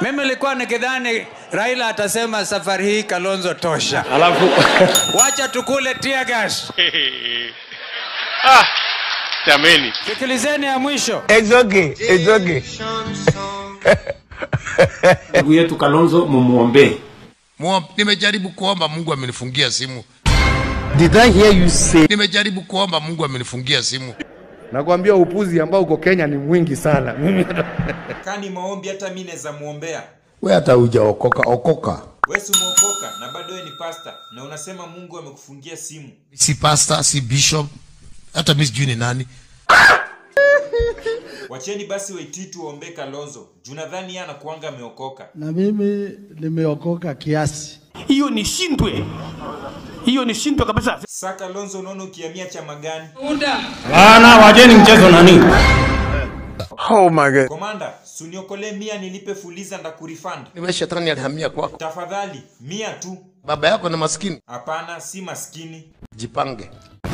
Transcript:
Mimi nilikuwa nikidhani Raila atasema safari hii Kalonzo tosha, Alafu wacha tukule tear gas. ah, jameni. Sikilizeni ya mwisho. It's okay. It's okay. ndugu yetu Kalonzo mumuombee. Muom- Nimejaribu kuomba Mungu amenifungia simu. Did I hear you say? Nimejaribu kuomba Mungu amenifungia simu. Nakwambia upuzi ambao uko Kenya ni mwingi sana. Mimi kani maombi hata mi naweza muombea we hata hujaokoka okoka we si umeokoka na bado we ni pasta na unasema mungu amekufungia simu Si pastor, si bishop, hata mimi sijui ni nani. wacheni basi waititu waombee kalonzo juu nadhani yeye anakuanga ameokoka na mimi nimeokoka kiasi. Hiyo ni shindwe, hiyo ni shindwe kabisa. sa kalonzo unaona ukiamia chama gani Bana, wajeni mchezo nani? Oh my God. komanda suniokolee mia nilipe fuliza ndakurifund Niwe shetani alihamia kwako. tafadhali mia tu Baba yako ni maskini. hapana si maskini Jipange.